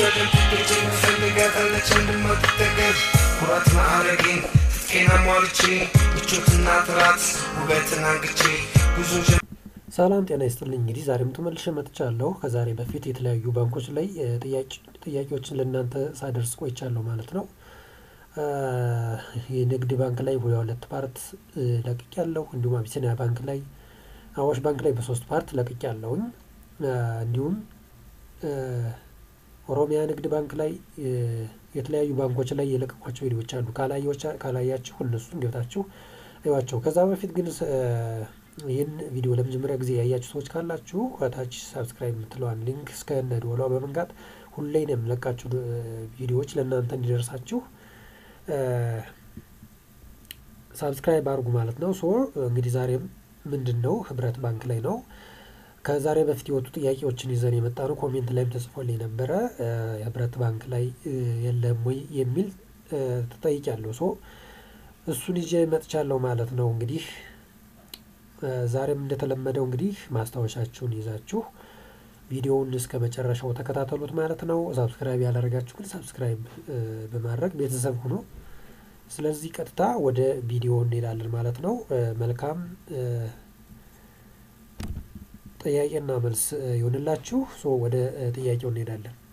አልወሰድም እጅ ምፈልጋታለች እንድማትጠገብ ኩራት ማዕረጌን ትጥቄን አሟልቼ ምቾትና ጥራት ውበትን አንግቼ ጉዞ ሰላም ጤና ይስጥልኝ። እንግዲህ ዛሬም ተመልሼ መጥቻለሁ። ከዛሬ በፊት የተለያዩ ባንኮች ላይ ጥያቄዎችን ለእናንተ ሳደርስ ቆይቻለሁ ማለት ነው። የንግድ ባንክ ላይ ሁለት ፓርት ለቅቅ ያለሁ እንዲሁም አቢሲኒያ ባንክ ላይ አዋሽ ባንክ ላይ በሶስት ፓርት ለቅቅ ያለሁኝ እንዲሁም ኦሮሚያ ንግድ ባንክ ላይ የተለያዩ ባንኮች ላይ የለቀቋቸው ቪዲዮዎች አሉ። ካላያችሁ እነሱን ገብታችሁ እዩዋቸው። ከዛ በፊት ግን ይህን ቪዲዮ ለመጀመሪያ ጊዜ ያያችሁ ሰዎች ካላችሁ ከታች ሳብስክራይብ የምትለዋን ሊንክ እስከ ደወሏ በመንጋት ሁሌ ነው የምለቃችሁ ቪዲዮዎች ለእናንተ እንዲደርሳችሁ ሳብስክራይብ አድርጉ ማለት ነው። ሶ እንግዲህ ዛሬም ምንድን ነው ህብረት ባንክ ላይ ነው ከዛሬ በፊት የወጡ ጥያቄዎችን ይዘን የመጣ ነው። ኮሜንት ላይም ተጽፎልኝ ነበረ ህብረት ባንክ ላይ የለም ወይ የሚል ተጠይቂያለሁ። ሶ እሱን ይዤ መጥቻለሁ ማለት ነው። እንግዲህ ዛሬም እንደተለመደው እንግዲህ ማስታወሻችሁን ይዛችሁ ቪዲዮውን እስከ መጨረሻው ተከታተሉት ማለት ነው። ሳብስክራይብ ያላደረጋችሁ ግን ሳብስክራይብ በማድረግ ቤተሰብ ሁኑ። ስለዚህ ቀጥታ ወደ ቪዲዮ እንሄዳለን ማለት ነው። መልካም ጥያቄና መልስ ይሆንላችሁ። ሶ ወደ ጥያቄው እንሄዳለን።